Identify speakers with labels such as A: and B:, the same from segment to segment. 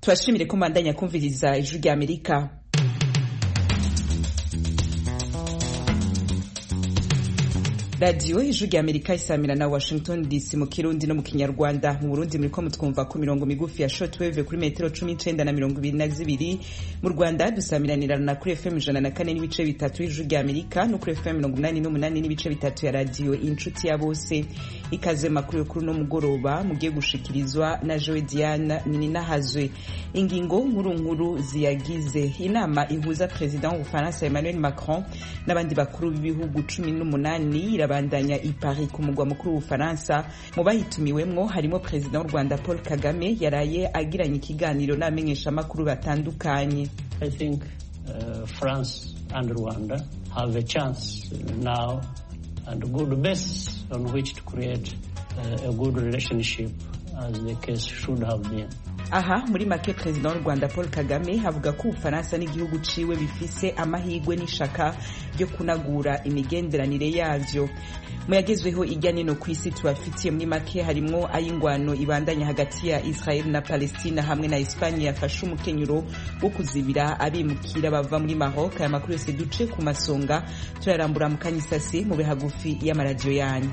A: turashimire ko mbandanya kumviriza ijwi rya amerika radiyo ijwi rya amerika isamira na washington dc mu kirundi no mu kinyarwanda mu burundi muriko mutwumva ku mirongo migufi ya shortwave kuri metero cumi n'icenda na mirongo ibiri na zibiri mu rwanda dusamiranirana kuri fm ijana na kane n'ibice bitatu y'ijwi rya amerika no kuri fm mirongo umunani n'umunani n'ibice bitatu ya radiyo inshuti ya bose ikaze makuru yo kuri uno mugoroba mugiye gushikirizwa na joe diane nininahazwe ingingo nkuru nkuru ziyagize inama ihuza perezida w'ubufaransa emmanuel macron n'abandi bakuru b'ibihugu cumi n'umunani irabandanya i Paris ku mugwa mukuru w'ubufaransa mu bayitumiwemwo harimo perezida w'u rwanda paul kagame yaraye agiranye ikiganiro n'abamenyeshamakuru batandukanye
B: I think uh, France and Rwanda have a chance now and a good basis on which to create uh, a good relationship as the case should have been.
A: aha muri make perezida w'u rwanda paul kagame avuga ko ubufaransa n'igihugu ciwe bifise amahirwe n'ishaka ryo kunagura imigenderanire yavyo mu yagezweho irya nino ku isi tubafitiye muri make harimwo ay'ingwano ibandanya hagati ya israel na palestina hamwe na espanye yafashe umukenyuro wo kuzibira abimukira bava muri maroc aya makuru yose duce ku masonga turarambura mu kanyisasi mu bihagufi y'amaradiyo yanyu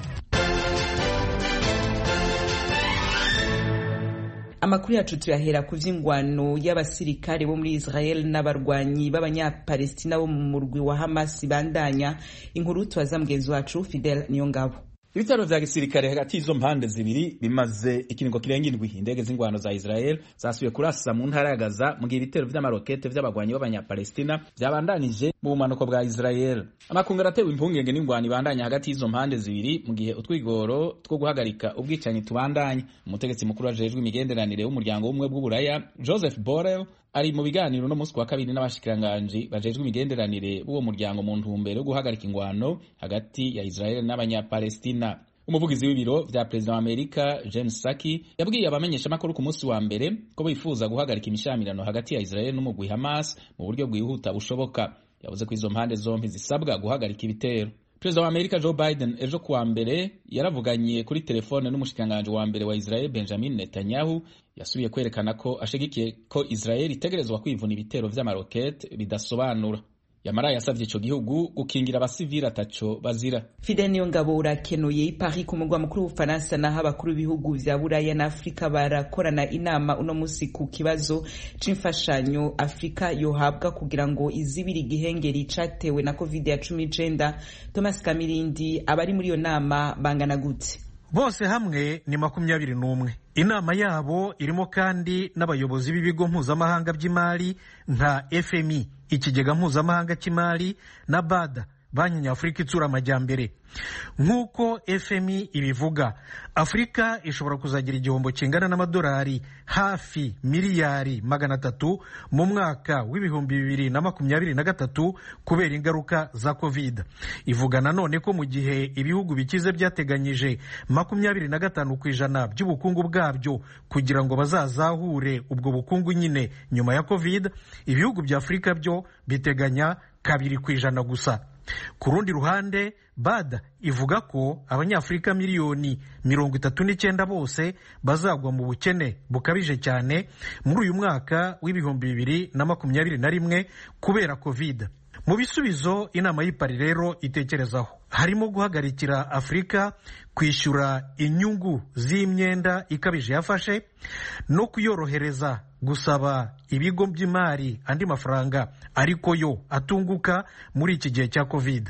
A: amakuru yacu tuyahera ku vy'ingwano y'abasirikare bo muri israel n'abarwanyi b'abanyapalestina bo mu murwi wa hamas bandanya inkuru tubaza mugenzi wacu fidel niyongabo
C: ibitaro vya gisirikare hagati y'izo mpande zibiri bimaze ikiringo kirenga indwi indege z'ingwano za israel zasubiye kurasa mu ntara ya gaza mu gihe ibitero vy'amarokete vy'abagwanyi b'abanyapalestina vyabandanije mu bumanuko bwa israel amakungu aratewe impungenge n'ingwano ibandanya hagati y'izo mpande zibiri mu gihe utwigoro two guhagarika ubwicanyi tubandanya umutegetsi mukuru ajejwe imigenderanire w'umuryango w'ubumwe bw'uburaya joseph borrell ari mu biganiro no musi wa kabiri n'abashikiranganji bajejwe imigenderanire b'uwo muryango mu ntumbero yo guhagarika ingwano hagati ya israel n'abanyapalestina umuvugizi w'ibiro vya perezida wa amerika james saki yabwiye abamenyeshamakuru ku munsi wa mbere ko bifuza guhagarika imishamirano hagati ya israel n'umugwi hamas mu buryo bwihuta bushoboka yavuze ko izo mpande zompi zisabwa guhagarika ibitero perezida wa amerika joe biden ejo kuwa mbere yaravuganye kuri telefone n'umushikiranganji wa mbere wa israel benjamin netanyahu yasubiye kwerekana ko ashigikiye ko israel itegerezwa kwivuna ibitero vy'amarokete bidasobanura yamara yasavye ico gihugu gukingira abasivili ataco bazira
A: fidel niyo ngabo urakenuye i paris ku mugwa mukuru w'ubufaransa naho abakuru b'ibihugu vya buraya na afurika barakorana inama uno musi ku kibazo c'imfashanyo afurika yohabwa kugira ngo izibire igihengeri catewe na covid ya cumi n'icenda thomas kamirindi abari muri iyo nama bangana gute
D: bose hamwe ni makumyabiri n'umwe inama yabo irimo kandi n'abayobozi b'ibigo mpuzamahanga by'imari nka fmi ikigega mpuzamahanga cy'imari na bada banki nyafurika itsura amajyambere nk'uko fmi ibivuga afurika ishobora kuzagira igihombo kingana n'amadolari hafi miliyari magana atatu mu mwaka w'ibihumbi bibiri na makumyabiri na gatatu kubera ingaruka za covid ivuga nanone ko mu gihe ibihugu bikize byateganyije makumyabiri na gatanu ku ijana by'ubukungu bwabyo kugira ngo bazazahure ubwo bukungu nyine nyuma ya covid ibihugu bya afurika byo biteganya kabiri ku ijana gusa ku rundi ruhande bada ivuga ko abanyafurika miliyoni mirongo itatu n'icyenda bose bazagwa mu bukene bukabije cyane muri uyu mwaka w'ibihumbi bibiri na makumyabiri na rimwe kubera covid mu bisubizo inama y'ipari rero itekerezaho harimo guhagarikira afurika kwishyura inyungu z'imyenda ikabije yafashe no kuyorohereza gusaba ibigo by'imari andi mafaranga ariko yo atunguka muri iki gihe cya covid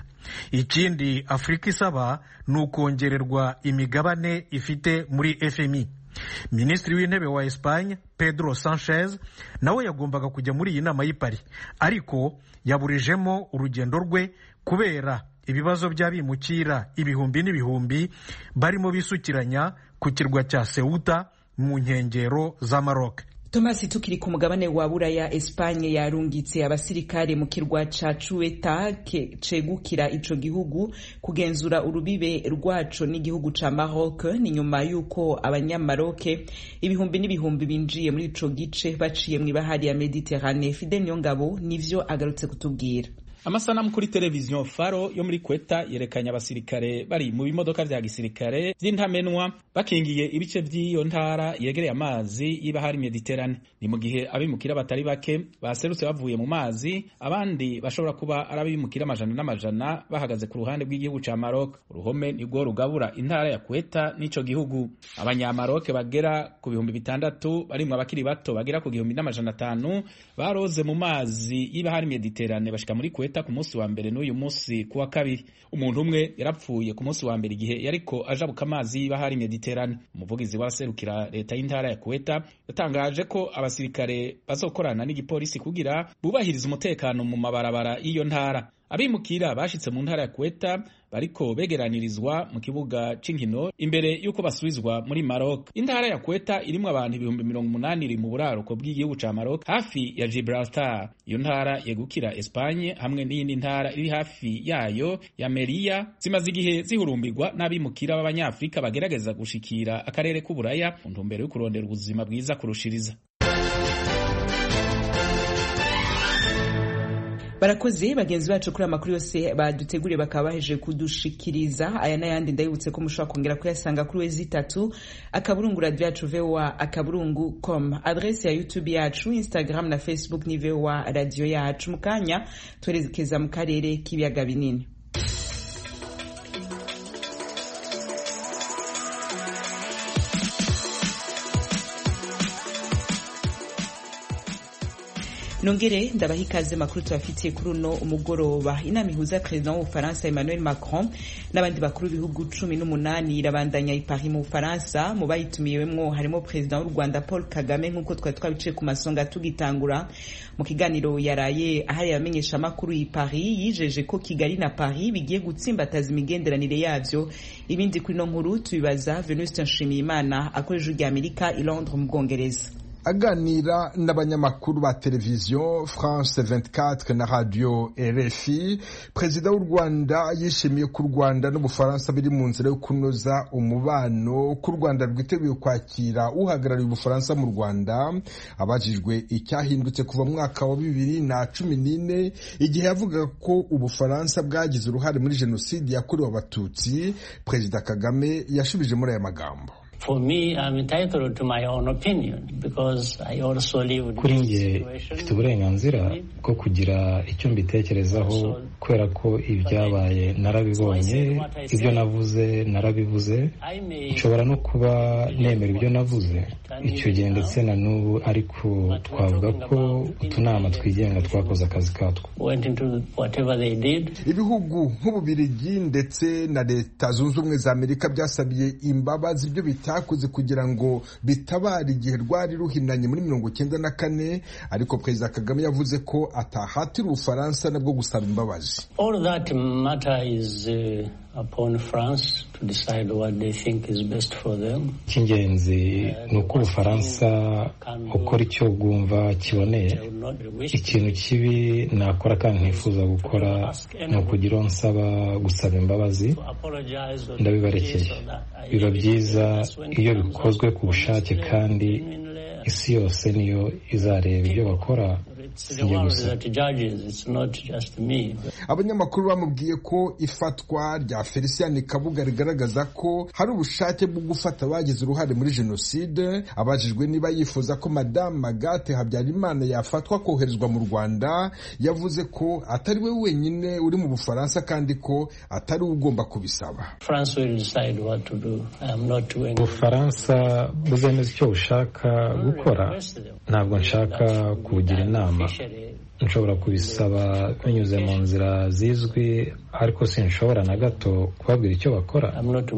D: ikindi afurika isaba ni ukongererwa imigabane ifite muri fmi minisitiri w'intebe wa Espagne pedro sanchez nawe yagombaga kujya muri iyi nama y'ipari ariko yaburijemo urugendo rwe kubera ibibazo by'abimukira ibihumbi n'ibihumbi barimo bisukiranya ku kirwa cya sewuta mu nkengero za maroc
A: Thomas tukiri ku mugabane wa buraya Espanye yarungitse abasirikare mu kirwa ca Ceuta cegukira ico gihugu kugenzura urubibe rwaco n'igihugu ca Maroc ni nyuma yuko abanyamaroke ibihumbi n'ibihumbi binjiye muri ico gice baciye mw'ibahari ya Mediterane Fidel Nyongabo nivyo agarutse kutubwira
C: amasanamu kuri televiziyo faro yo muri kweta yerekanye abasirikare bari mu bimodoka vya gisirikare vy'intamenwa bakingiye ibice vy'iyo ntara yegereye amazi y'ibahari mediterane ni mu gihe abimukira batari bake baserutse bavuye mu mazi abandi bashobora kuba ari abimukira amajana n'amajana bahagaze ku ruhande rw'igihugu ca Maroc uruhome nirwo rugabura intara ya kweta n'ico gihugu abanyamaroke bagera ku bihumbi bitandatu barimwo abakiri bato bagera ku gihumbi n'amajana atanu baroze mu mazi y'ibahari mediterane bashika muri kweta ku munsi wa mbere n'uyu munsi ku wa kabiri umuntu umwe yarapfuye ku munsi wa mbere igihe yariko ajabuka amazi y'ibahari mediterane umuvugizi w'abaserukira leta y'intara ya kweta yatangaje ko abasirikare bazokorana n'igipolisi kugira bubahirize umutekano mu mabarabara y'iyo ntara abimukira bashitse mu ntara ya kweta bariko begeranirizwa mu kibuga c'inkino imbere y'uko basubizwa muri Maroc. Intara ya Kweta irimwo abantu ibihumbi mirongo umunani iri mu buraruko bw'igihugu ca Maroc hafi ya Gibraltar. Iyo ntara yegukira Espagne hamwe n'iyindi ntara iri hafi yayo ya Meria zimaze igihe zihurumbirwa n'abimukira b'abanyafrika bagerageza gushikira akarere k'uburaya mu ntumbero yo kurondera ubuzima bwiza kurushiriza.
A: barakoze bagenzi bacu kuri amakuru yose baduteguriye bakaba baheje kudushikiriza aya n'ayandi ndabibutse ko mushobora kongera kuyasanga kuri wezi itatu akaburungu radio yacu voa akaburungu com adrese ya youtube yacu instagram na facebook ni voa radio yacu mu kanya twerekeza mu karere k'ibiyaga binini nongere ndabaha ikaze makuru tubafitiye kuri uno umugoroba inama ihuza perezida w'ubufaransa emmanuel macron n'abandi bakuru b'ibihugu cumi n'umunani irabandanya i paris mu bufaransa mu bayitumiwemwo harimo perezida w'u rwanda paul kagame nk'uko twari twabiciye ku masonga tugitangura mu kiganiro yaraye ahari abamenyesha amakuru i paris yijeje ko kigali na paris bigiye gutsimbataza imigenderanire yavyo ibindi kuri no nkuru tubibaza venuste nshimiyimana akoresha rya amerika i londres mu bwongereza
E: aganira n'abanyamakuru ba televiziyo france 24 na radio rfi perezida w'u rwanda yishimiye ko u rwanda n'ubufaransa biri mu nzira yo kunoza umubano ko u rwanda rwiteguye kwakira uhagarariye ubufaransa mu rwanda abajijwe icyahindutse kuva mu mwaka wa bibiri na cumi n'ine igihe yavugaga ko ubufaransa bwagize uruhare muri jenoside yakorewe abatutsi perezida kagame yashubije muri aya magambo
B: For me, I'm entitled to my own opinion because I also lived
F: kuri njye mfite uburenganzira bwo kugira icyo mbitekerezaho kubera ko ibyabaye narabibonye ibyo navuze narabivuze nshobora no kuba nemera ibyo navuze icyo gihe ndetse na n'ubu ariko twavuga ko utunama twigenga twakoze akazi katwo
E: ibihugu nk'ububirigi ndetse na leta zunze ubumwe za amerika byasabiye imbabazi ibyo bitakoze kugira ngo bitabare igihe rwari ruhinanye muri mirongo icyenda na kane ariko perezida kagame yavuze ko atahatira ubufaransa nabwo gusaba imbabazi
B: upon France to decide what they think is best for them.
F: Icy'ingenzi ni uko Ubufaransa ukora icyo bwumva kiboneye. Ikintu kibi nakora kandi ntifuza gukora ni ukugira uwo nsaba gusaba imbabazi, ndabibarekeye. Biba byiza iyo bikozwe ku bushake kandi isi yose niyo izareba ibyo bakora
E: abanyamakuru bamubwiye ko ifatwa rya felicien kabuga rigaragaza ko hari ubushake bwo gufata abagize uruhare muri jenoside abajijwe niba yifuza ko madamu magate habyarimana yafatwa koherezwa mu rwanda yavuze ko atari we wenyine uri mu bufaransa kandi ko atari we ugomba kubisaba
F: ubufaransa buzemeza icyo bushaka gukora ntabwo nshaka kubugira inama nshobora kubisaba binyuze mu nzira zizwi ariko sinshobora na gato kubabwira icyo bakora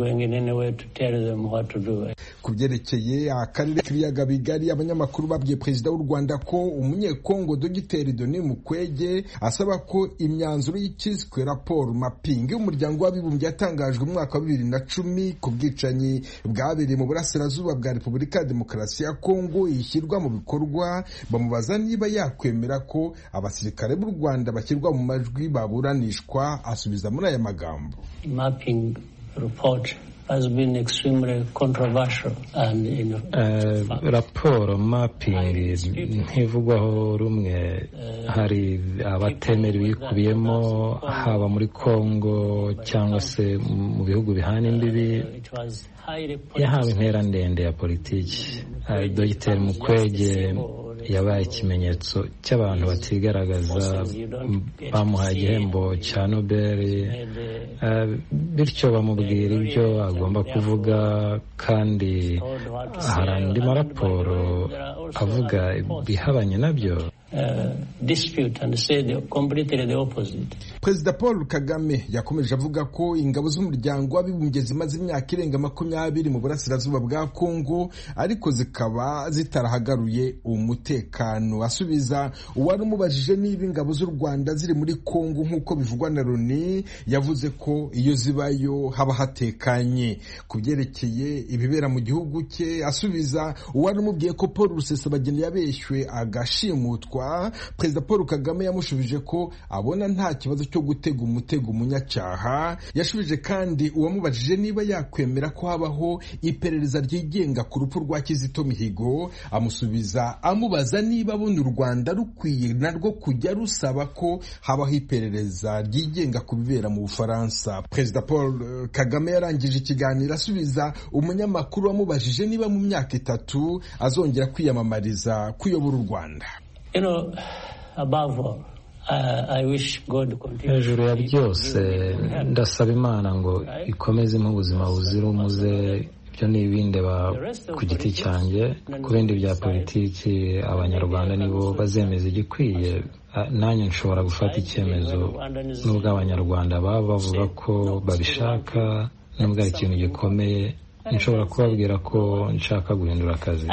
E: ku byerekeye akarere k'ibiyaga bigari abanyamakuru babwiye perezida w'u rwanda ko umunyekongo dogiteri doni mukwege asaba ko imyanzuro y'ikiswe raporo mapingi y'umuryango w'abibumbye yatangajwe mu mwaka wa bibiri na cumi ku bwicanyi bwabereye mu burasirazuba bwa repubulika ya demokarasi ya kongo ishyirwa mu bikorwa bamubaza niba yakwemera ko abasirikare b'u rwanda bashyirwa mu majwi baburanishwa asubiza muri aya magambo
B: mapping report has been extremely controversial and in,
F: uh, raporo mapping ntivugwaho rumwe hari abatemera ibikubiyemo haba muri Congo cyangwa se mu bihugu bihana imbibi yahawe intera ndende ya politiki dogiteri mukwege yabaye ikimenyetso cy'abantu batigaragaza bamuhaye igihembo cya nobel bityo bamubwira ibyo agomba kuvuga kandi hari andi maraporo avuga ibihabanye nabyo
E: perezida paul kagame yakomeje avuga ko ingabo z'umuryango w'abibumbye zimaze imyaka irenga makumyabiri mu burasirazuba bwa kongo ariko zikaba zitarahagaruye umutekano asubiza uwari umubajije niba ingabo z'u rwanda ziri muri kongo nk'uko bivugwa na loni yavuze ko iyo zibayo haba hatekanye ku byerekeye ibibera mu gihugu cye asubiza uwari umubwiye ko paul rusesabageni yabeshywe agashimutwa perezida paul kagame yamushubije ko abona nta kibazo cyo gutega umutego umunyacyaha yashubije kandi uwamubajije niba yakwemera ko habaho iperereza ryigenga ku rupfu rwa kizito mihigo amusubiza amubaza niba abona u rwanda rukwiye narwo kujya rusaba ko habaho iperereza ryigenga ku bibera mu bufaransa perezida paul kagame yarangije ikiganiro asubiza umunyamakuru wamubajije niba mu myaka itatu azongera kwiyamamariza kuyobora u rwanda
B: You know, above all, uh, I wish God
F: hejuru ya byose ndasaba imana ngo ikomeze impa ubuzima buzira umuze ibyo ni ibindeba ku giti cyanjye ku bindi bya politiki abanyarwanda nibo bazemeza igikwiye nanjye nshobora gufata icyemezo n'ubwo abanyarwanda baba bavuga ko babishaka nubwo ari ikintu gikomeye nshobora kubabwira ko nshaka guhindura akazi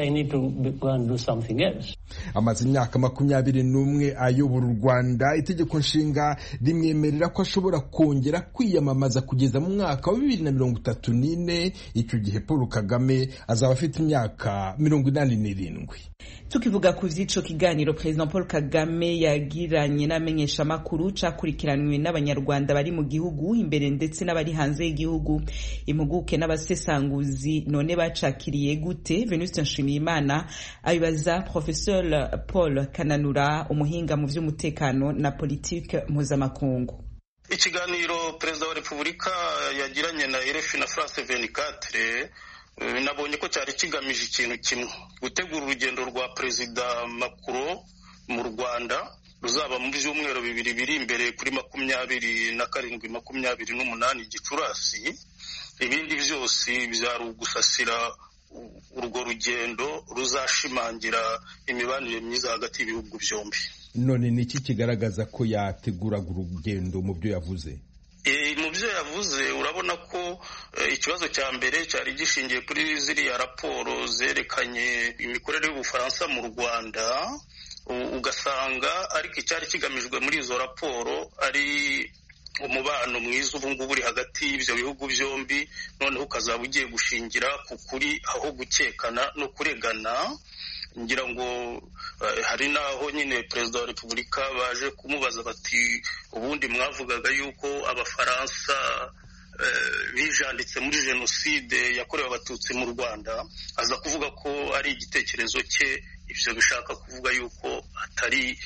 E: amaze imyaka makumyabiri n'umwe ayobora u rwanda itegeko nshinga rimwemerera ko ashobora kongera kwiyamamaza kugeza mu mwaka wa bibiri na mirongo itatu n'ine icyo gihe paul kagame azaba afite imyaka mirongo inani n'irindwi
A: tukivuga ku vy'ico kiganiro perezida paul kagame yagiranye n'amenyeshamakuru cakurikiranywe n'abanyarwanda bari mu gihugu imbere ndetse n'abari hanze y'igihugu impuguke n'abasesanguzi none bacakiriye gute venuste nshimiyimana abibaza professeur paul kananura umuhinga mu vy'umutekano na politike mpuzamakungu
G: ikiganiro perezida wa repubulika yagiranye na rfi na france 24 nabonye ko cyari kigamije ikintu kimwe gutegura urugendo rwa perezida makuro mu rwanda ruzaba mu byumweru bibiri biri imbere kuri makumyabiri na karindwi makumyabiri n'umunani gicurasi ibindi byose byari ugusasira urwo rugendo ruzashimangira imibanire myiza hagati y'ibihugu byombi
E: none ni iki kigaragaza ko yateguraga urugendo mu byo yavuze
G: mu byo yavuze urabona ko ikibazo cya mbere cyari gishingiye kuri ziriya raporo zerekanye imikorere y'ubufaransa mu rwanda ugasanga ariko icyari kigamijwe muri izo raporo ari umubano mwiza ubu ngubu uri hagati y'ibyo bihugu byombi noneho ukazaba ugiye gushingira ku kuri aho gukekana no kuregana ngira ngo hari n'aho nyine perezida wa repubulika baje kumubaza bati ubundi mwavugaga yuko abafaransa bijanditse muri jenoside yakorewe abatutsi mu rwanda aza kuvuga ko ari igitekerezo cye ibyo bishaka kuvuga yuko atari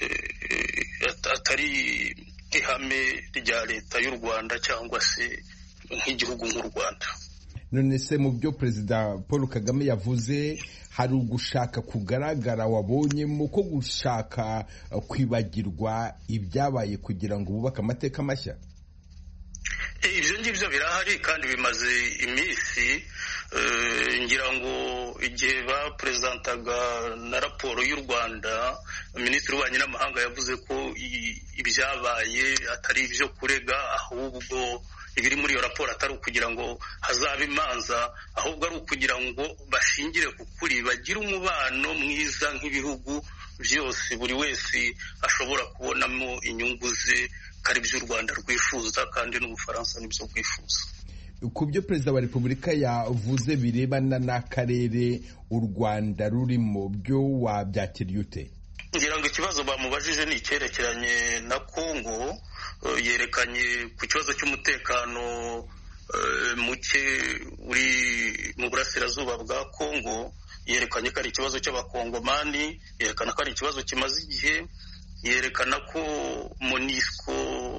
G: atari ihame rya leta y'u rwanda cyangwa se nk'igihugu nk'u rwanda
E: none se mu byo perezida paul kagame yavuze hari ugushaka kugaragara wabonyemo ko gushaka kwibagirwa ibyabaye kugira ngo bubake amateka mashya
G: ibyo ngibyo birahari kandi bimaze iminsi ngira ngo igihe baperezantaga na raporo y'u rwanda minisitiri w'ububanyi n'amahanga yavuze ko ibyabaye atari ibyo kurega ahubwo ibiri muri iyo raporo atari ukugira ngo hazabe imanza ahubwo ari ukugira ngo bashingire ku kuri bagire umubano mwiza nk'ibihugu byose buri wese ashobora kubonamo inyungu ze ko ari byo u rwanda rwifuza kandi n'ubufaransa nibyo bwifuza
E: ku byo perezida wa repubulika yavuze birebana n'akarere u rwanda rurimo byo wabyakiriye ute
G: ngira ngo ikibazo bamubajije ni icyerekeranye na kongo yerekanye ku kibazo cy'umutekano muke uri mu burasirazuba bwa kongo yerekanye ko ari ikibazo cy'abakongomani yerekana ko ari ikibazo kimaze igihe yerekana ko monisco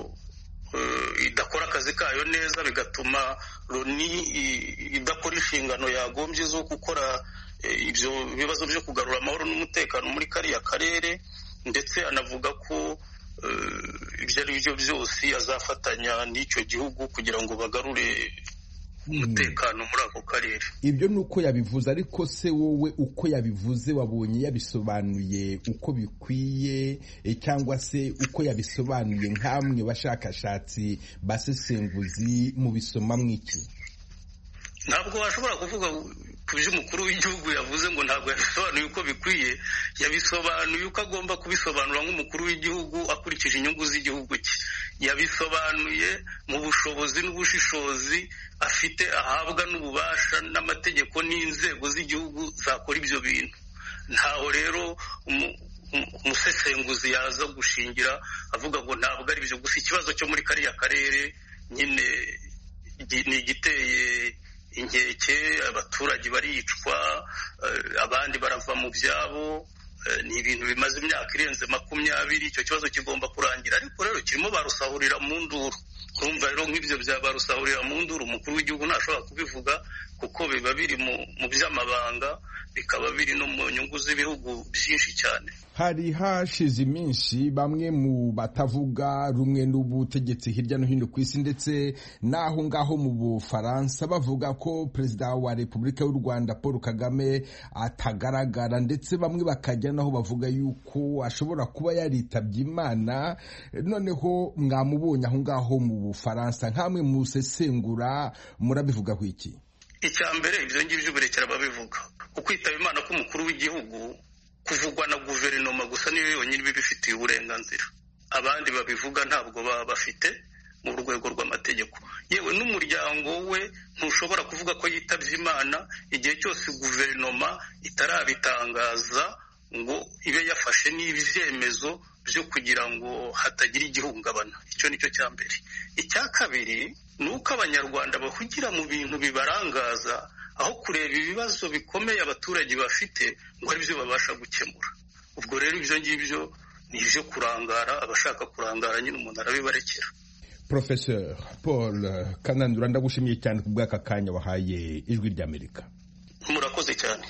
G: idakora akazi kayo neza bigatuma loni idakora inshingano yagombye zo gukora ibyo bibazo byo kugarura amahoro n'umutekano muri kariya karere ndetse anavuga ko ibyo ari byo byose azafatanya n'icyo gihugu kugira ngo bagarure umutekano muri ako karere
E: ibyo ni uko yabivuze ariko se wowe uko yabivuze wabonye yabisobanuye uko bikwiye cyangwa se uko yabisobanuye nk'amwe bashakashatsi basesenguzi mu bisoma mw'iki
G: ntabwo washobora kuvuga ku byo umukuru w'igihugu yavuze ngo ntabwo yabisobanuye uko bikwiye yabisobanuye uko agomba kubisobanura nk'umukuru w'igihugu akurikije inyungu z'igihugu cye yabisobanuye mu bushobozi n'ubushishozi afite ahabwa n'ububasha n'amategeko n'inzego z'igihugu zakora ibyo bintu ntaho rero umusesenguzi yaza gushingira avuga ngo ntabwo ari byo gusa ikibazo cyo muri kariya karere nyine ni igiteye inkeke abaturage baricwa abandi barava mu byabo ni ibintu bimaze imyaka irenze makumyabiri icyo kibazo kigomba kurangira ariko rero kirimo barusahurira mu nduru urumva rero nk'ibyo bya barusahurira mu nduru umukuru w'igihugu ntashobora kubivuga kuko biba biri mu by'amabanga bikaba biri no mu nyungu z'ibihugu byinshi cyane
E: hari hashize iminsi bamwe mu batavuga rumwe n'ubutegetsi hirya no hino ku isi ndetse n'aho ngaho mu bufaransa bavuga ko perezida wa repubulika y'u rwanda paul kagame atagaragara ndetse bamwe bakajya naho bavuga yuko ashobora kuba yaritabye imana noneho mwamubonye aho ngaho mu bufaransa nk'amwe musesengura murabivugaho iki
G: icya mbere ibyo ngibyo uburekera babivuga ukwitaba imana k'umukuru w'igihugu kuvugwa na guverinoma gusa niyo yonyine ibifitiye uburenganzira abandi babivuga ntabwo baba bafite mu rwego rw'amategeko yewe n'umuryango we ntushobora kuvuga ko yitabye imana igihe cyose guverinoma itarabitangaza ngo ibe yafashe n'ibyemezo byo kugira ngo hatagira igihungabana icyo ni cyo cya mbere icya kabiri ni uko abanyarwanda bahugira mu bintu bibarangaza aho kureba ibibazo bikomeye abaturage bafite ngo ari byo babasha gukemura ubwo rero ibyo ngibyo ni ibyo kurangara abashaka kurangara nyine umuntu arabibarekera
E: Professeur paul kanandura ndagushimiye cyane ku bw'aka kanya wahaye ijwi ry'amerika
G: murakoze cyane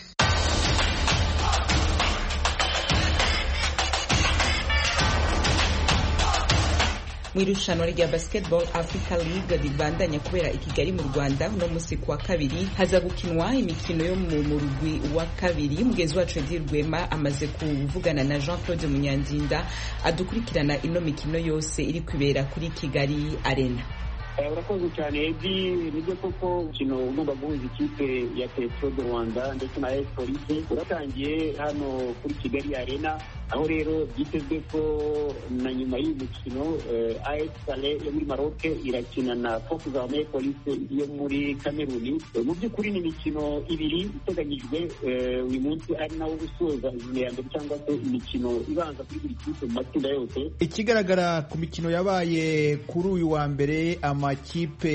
A: mu irushanwa rya basketball africa league ribandanya kubera i kigali mu rwanda uno munsi kuwa kabiri haza gukinwa imikino yo mu murwi wa kabiri mugenzi wacu edi rwema amaze kuvugana na jean claude munyandinda adukurikirana ino mikino yose iri kwibera kuri kigali arena
H: urakoze cyane edi nibyo koko umukino ugomba guhuza ikipe ya petro de rwanda ndetse na esi polisi uratangiye hano kuri kigali arena aho rero byitezwe ko na nyuma y'uyu mukino as sale yo muri maroc irakina na foku zame polisi yo muri kameruni mu by'ukuri ni imikino ibiri iteganyijwe uyu munsi ari nawo usoza ijoro ya mbere cyangwa se imikino ibanza kuri buri kipe mu matsinda yose
I: ikigaragara ku mikino yabaye kuri uyu wa mbere amakipe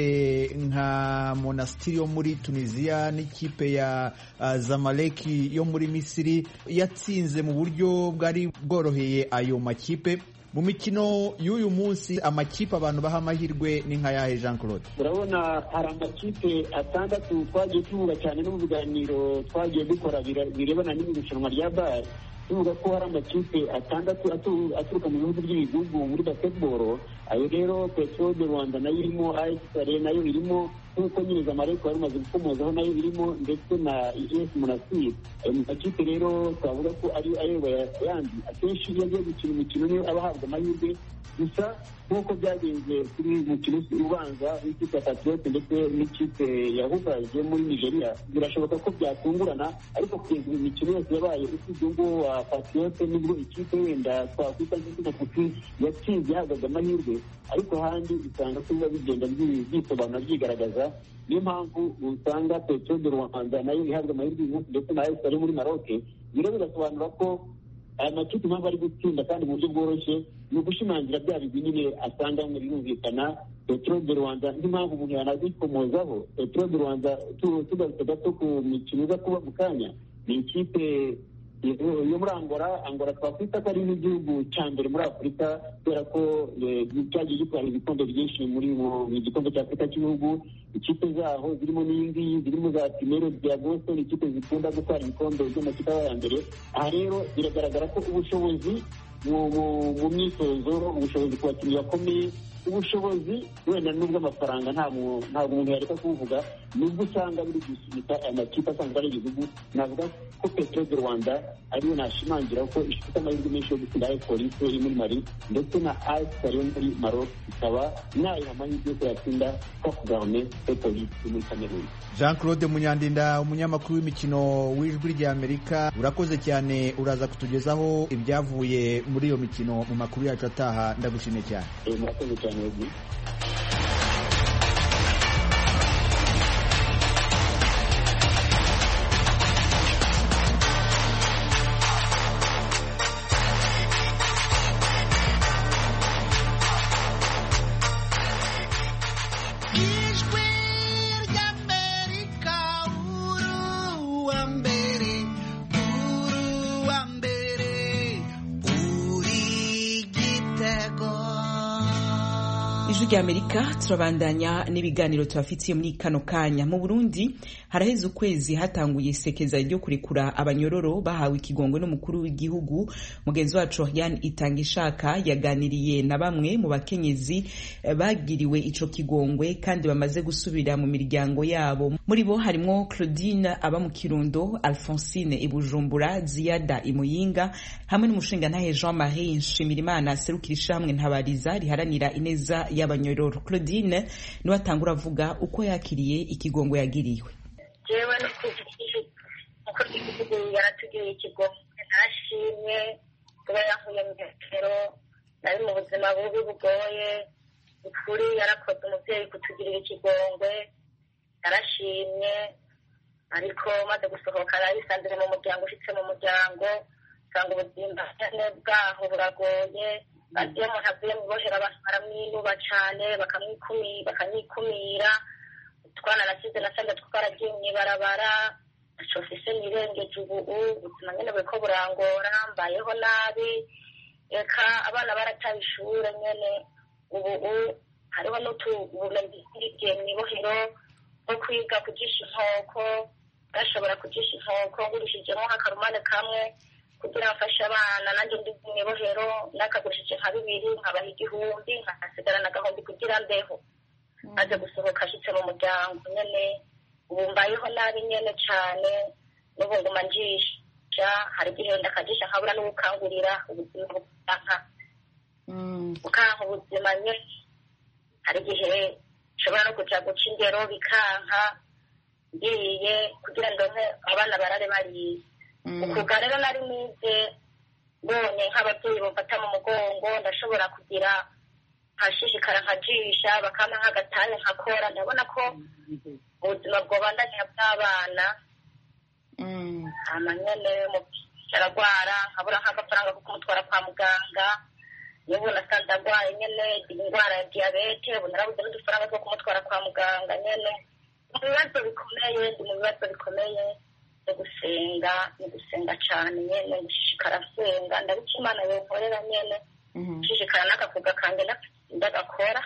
I: nka monasitiri yo muri tunisiya n'ikipe ya zamaleki yo muri misiri yatsinze mu buryo bwari bworoheye ayo makipe mu mikino y'uyu munsi amakipe abantu baha amahirwe ni nka yahe jean claude
H: urabona hari amakipe atandatu twagiye tuvuga cyane no mu biganiro twagiye dukora birebana n'irushanwa rya bare tuvuga ko hari amakipe atandatu aturuka mu bihugu by'ibihugu muri basketball ayo rero petro de rwanda nayo irimo as sale nayo irimo nk'uko nyine zamareko yari umaze gukomozaho nayo irimo ndetse na es monastir ayo makipe rero twavuga ko ari ayoboye ayandi akenshi iyo agiye gukina imikino niyo aba ahabwa amahirwe gusa nk'uko byagenze kuri mukino ubanza w'ikipe ya patriote ndetse n'ikipe ya hubaz yo muri nigeria birashoboka ko byatungurana ariko kugeza ubu imikino yose yabaye usibye ngo wa patriote nibwo ikipe wenda twakwita nk'izina kuki yatsinze yahabwaga amahirwe ariko ahandi usanga ko biba bigenda byisobanura byigaragaza niyo mpamvu usanga petro de rwanda nayo ihabwa amahirwe uyu munsi ndetse na esi ari muri maroc rero bigasobanura ko aya makipe impamvu ari gutsinda kandi mu buryo bworoshye ni ugushimangira bya bigwi nyine asanga birumvikana petero de rwanda nk'impamvu umuntu yanabikomozaho petero de rwanda tugarutse gato ku mikino iza kuba mu kanya ni ikipe yo muri angora angora twakwita ko ari n'igihugu cya mbere muri afurika kubera ko cyagiye gitwara ibikombe byinshi muri mu gikombe cya afurika cy'ibihugu ikipe zaho zirimo n'iyi ngiyi zirimo za primero bya boston ikipe zikunda gutwara ibikombe by'amakipe ya mbere aha rero biragaragara ko ubushobozi mu myitozo ubushobozi ku bakinnyi bakomeye ubushobozi wenda n'ubw'amafaranga ntabwo umuntu yareka kubuvuga nubwo usanga biri gusunika aya makipe asanzwe ari igihugu navuga ko petero de rwanda ariyo nashimangira ko ifite amahirwe menshi yo gutsinda ayo polisi iri muri mari ndetse na ayisari yo muri maroc ikaba nayiha amahirwe yo kuyatsinda ko kugarame yo polisi muri kameruni
I: jean claude munyandinda umunyamakuru w'imikino w'ijwi ry'amerika urakoze cyane uraza kutugezaho ibyavuye muri iyo mikino mu makuru yacu ataha ndagushimiye cyane
H: murakoze cyane
A: ijwi ry'amerika turabandanya n'ibiganiro tubafitiye muri kano kanya mu burundi haraheze ukwezi hatanguye isekeza ryo kurekura abanyororo bahawe ikigongwe n'umukuru w'igihugu mugenzi wacu yan itanga ishaka yaganiriye na bamwe mu bakenyezi bagiriwe ico kigongwe kandi bamaze gusubira mu miryango yabo muri bo harimwo claudine aba mu kirundo alphonsine ibujumbura ziyada imuyinga hamwe n'umushingantahe jean marie nshimirimana aserukira ishamwe ntabariza riharanira ineza y'abanyororo claudine niwe atangura avuga uko yakiriye ikigongo yagiriwe
J: jewe nuko igihugu yaratugiriye ikigongwe narashimye kuba yankuye mu metero nari mu buzima bubi bugoye ukuri yarakoze umubyeyi kutugirira ikigongwe narashimye ariko maze gusohoka narisanzire mu muryango ushitse mu muryango usanga ubuzima bwaho buragoye iyo umuntu avuye mu bohera abantu baramwinuba cyane bakanyikumira utwana nasize nasanze twaragiye mu ibarabara shofise nirengeje ubu ubuzima nyine buriko burangora mbayeho nabi reka abana barataye ishure nyene ubu hariho n'utubumenyi bwigiye mu ibohero bwo kwiga kujisha inkoko bashobora kujisha inkoko ngurishijemo nk'akarumane kamwe kugira mfashe abana nanjye ndi mu ibohero nakagurishije nka bibiri nkabaha igihumbi nkasigarana agahumbi kugira mbeho maze gusohoka ashitse mu muryango nyene ubu mbayeho nabi nyene cane n'ubu nguma njisha hari igihe ndakajisha nkabura n'ubukangurira ubuzima bukanka bukanka ubuzima nyene hari igihe nshobora no kuja guca indero bikanka ngiye kugira ngo abana barare bariye ukuga rero nari nize mbonye nk'ababyeyi bamfata mu mugongo ndashobora kugira nkashishikara nkajisha bakampa nk'agatanya nkakora ndabona ko ubuzima bwobandanya bw'abana hama nyene aragwara nkabura nk'agafaranga ko kumutwara kwa muganga n'ubu nasanze agwaye nyene indwara ya diyabete ubu narabuze n'udufaranga two kumutwara kwa muganga nyene mu bibazo bikomeye ndi mu bibazo bikomeye no gusenga ni gusenga cane nyene gushishikara nsenga ndabica imana yonkorera nyene gushishikara n'agakuga kange ndagakora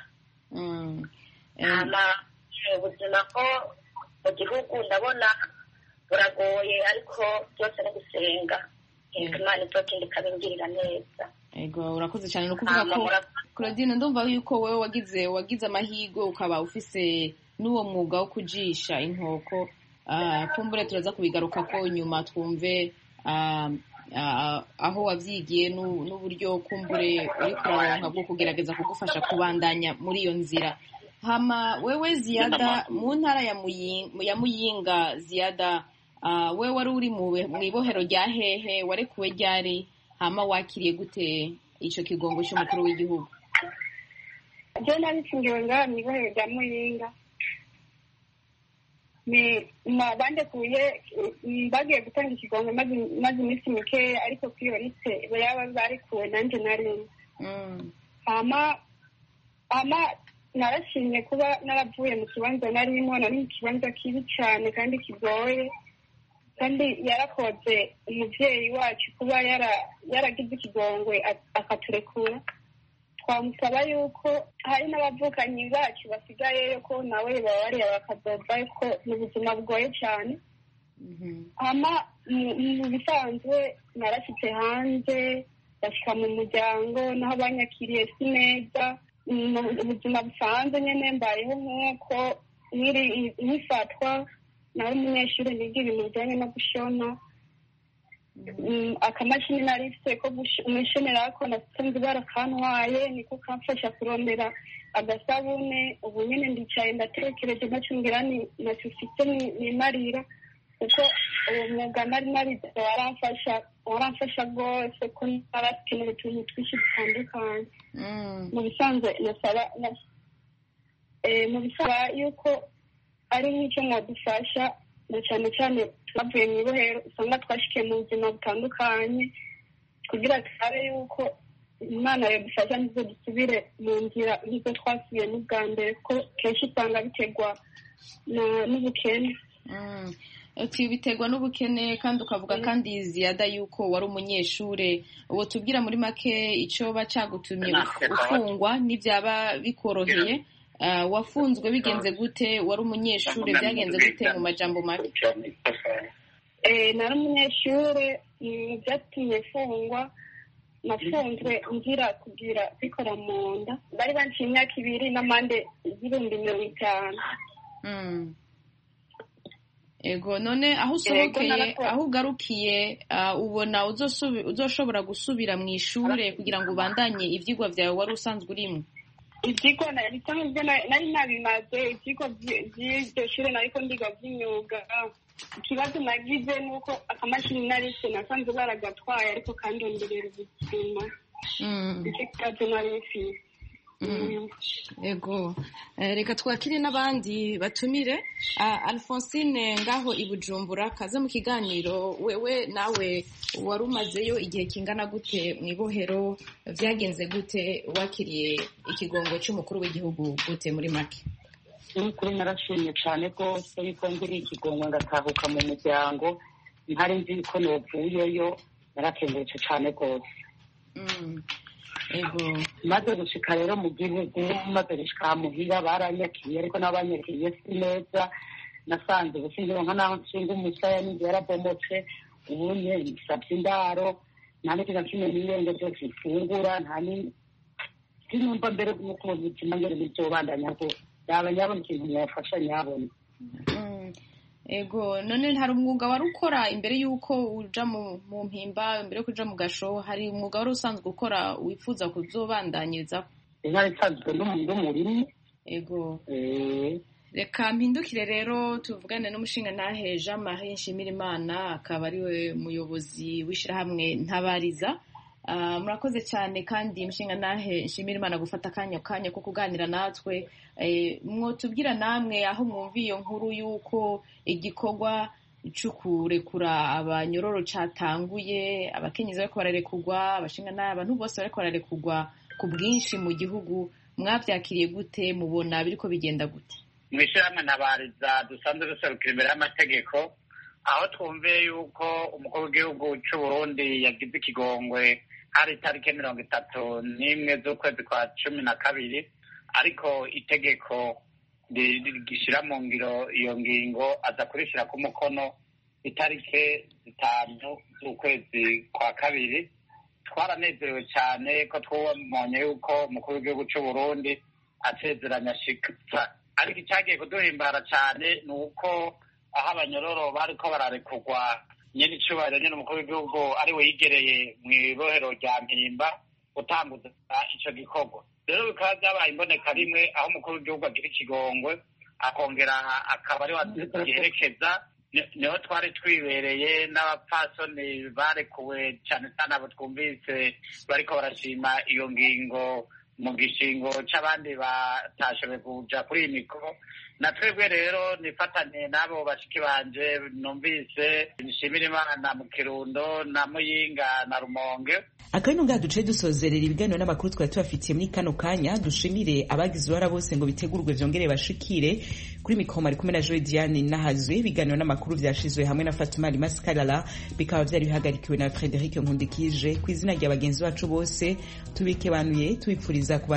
J: hama ubuzima ko mu gihugu ndabona buragoye ariko byose no gusenga imana izokindi ikabingirira neza
K: ego urakoze cyane ni ukuvuga ko claudine ndumva yuko wowe wagize wagize amahirwe ukaba ufise n'uwo mwuga wo kujisha inkoko kumbure turaza kubigaruka ko nyuma twumve aho wabyigiye n'uburyo kumbure uri kuronka bwo kugerageza kugufasha kubandanya muri iyo nzira hama wewe ziyada mu ntara ya muyinga ziyada we wari uri mu ibohero rya hehe warekuwe ryari hama wakiriye gute icyo kigongo cy'umukuru w'igihugu
L: byo nabitsindiwe ngaha mu ibohero rya muyinga bandekuye bagiye gutanga ikigongo maze iminsi mikeya ariko kuri iyo liste yaba barekuwe nanjye narimo hama hama narashimye kuba naravuye mu kibanza narimo nari mu kibanza kibi cyane kandi kigoye kandi yarakoze umubyeyi wacu kuba yaragize ikigongwe akaturekura twamusaba yuko hari n'abavukanyi bacu basigayeyo ko nawe baba bareba bakadoda ko ni ubuzima bugoye cyane hama mu bisanzwe narashyitse hanze bashyika mu muryango naho banyakiriye si neza ubuzima busanzwe nyine mbayeho nk'uko nkifatwa nawe umunyeshuri niga ibintu bijyanye no gushona akamashini nari mfite ko umushenera ko nasanze barakantwaye niko kamfasha kurondera agasabune ubu nyine ndicaye ndatekereje nacungira ntacyo ufite nimarira kuko uwo mwuga nari narize waramfasha waramfasha rwose ko narakenera utuntu twinshi dutandukanye mu bisanzwe nasaba mu bisaba yuko ari nk'icyo mwadufasha na cyane cyane twavuye mu ibohero usanga twashikiye mu buzima butandukanye kugira turabe yuko imana yadufasha nizo dusubire mu nzira nk'izo twasubiye n'ubwa mbere ko kenshi usanga biterwa n'ubukene
K: biterwa n'ubukene kandi ukavuga kandi ziyada yuko wari umunyeshuri uwo tubwira muri make icyo cyagutumye ufungwa n'ibyaba bikoroheye wafunzwe bigenze gute wari umunyeshuri byagenze gute mu majambo make
L: nari umunyeshuri byatumye mfungwa nafunzwe ngira kugira bikora mu nda bari banciye imyaka ibiri n'amande y'ibihumbi mirongo itanu
K: ego none aho usohokeye aho ugarukiye ubona uzoshobora gusubira mu ishuri kugira ngo ubandanye ibyigwa byawe wari usanzwe urimo
L: ibyigwa nari nabimaze ibyigwa by'iryo shuri nariko ndiga by'imyuga ikibazo nagize ni uko akamashini narise nasanze baragatwaye ariko kandonderera ubuzima nicyo kibazo nari mfise
K: ego reka twakire n'abandi batumire alphonsine ngaho i bujumbura kaze mu kiganiro wewe nawe wari umazeyo igihe kingana gute mu ibohero byagenze gute wakiriye ikigongo cy'umukuru w'igihugu gute muri make
M: n'ukuri narashimye cyane rwose yuko ngiriye ikigongo ngatahuka mu muryango ntari nzi ko novuyeyo narakengurutse cyane rwose maze gushika rero mu gihugu maze gushika muhira baranyakiriye ariko n'abanyakiriye si neza nasanze ubusingiro nka naho nshinga umusaya n'inzu yarabomotse ubunye nsabye indaro nta n'ikintu na kimwe n'irenge byose mfungura nta ni sinumva mbere nuko ubuzima ngere n'ibyobandanya rwose yaba nyabona ikintu mwafasha nyabona
K: ego none hari umwuga wari ukora imbere y'uko uja mu mpimba mbere yo kuja mu gasho hari umwuga wari usanzwe ukora wifuza kuzobandanyirizaho
M: intare isanzwe n'umurimyi
K: ego reka mpindukire rero tuvugane n'umushinga ntahe jean marie nshimirimana akaba ariwe muyobozi w'ishyirahamwe ntabariza murakoze cyane kandi umushinga ntahe nshimirimana gufata akanya kanya ko kuganira natwe mwotubwira namwe aho mwumva iyo nkuru y'uko igikorwa cyo kurekura abanyororo cyatanguye abakenyezi bariko bararekurwa abashinga nabi abantu bose bariko bararekurwa ku bwinshi mu gihugu mwabyakiriye gute mubona biriko bigenda gute
N: mu ishyirahamwe ntabariza dusanzwe duserukira imbere y'amategeko aho twumviye yuko umukuru w'igihugu cy'u Burundi yagize ikigongwe hari itariki mirongo itatu n'imwe z'ukwezi kwa cumi na kabiri ariko itegeko gishyira mu ngiro iyo ngingo aza kurishyira ku mukono itariki zitanu z'ukwezi kwa kabiri twaranezerewe cyane ko twabonye yuko umukuru w'igihugu cy'u Burundi asezeranya ashikitsa ariko icyagiye kuduhimbara cyane ni uko aho abanyororo bariko bararekurwa nyine icyubahiro nyine umukuru w'igihugu ari we yigereye mu ibohero rya mpimba gutanguza icyo gikorwa rero bikaba byabaye imboneka rimwe aho umukuru w'igihugu agira ikigongwe akongera akaba ari wagiherekeza niho twari twibereye n'abapfasoni barekuwe cyane cyane abo twumvise bariko barashima iyo ngingo mu gishingo c'abandi batashoboye kuja kuri iyi mikoro na twebwe rero nifatanye n'abo bashiki banje numvise nshimira imana mu kirundo na muyinga na rumonge
A: akabino ngaha duce dusozerera ibiganiro n'amakuru twari tubafitiye muri kano kanya dushimire abagize uruhara bose ngo bitegurwe vyongere bashikire kuri mikoma ari kumwe na Joy Diane nahazwe ibiganiro n'amakuru vyashizwe hamwe na Fatuma Limaskarala bikaba vyari bihagarikiwe na Frederic Nkundikije ku izina rya bagenzi bacu bose tubikebanuye tubipfuriza kuba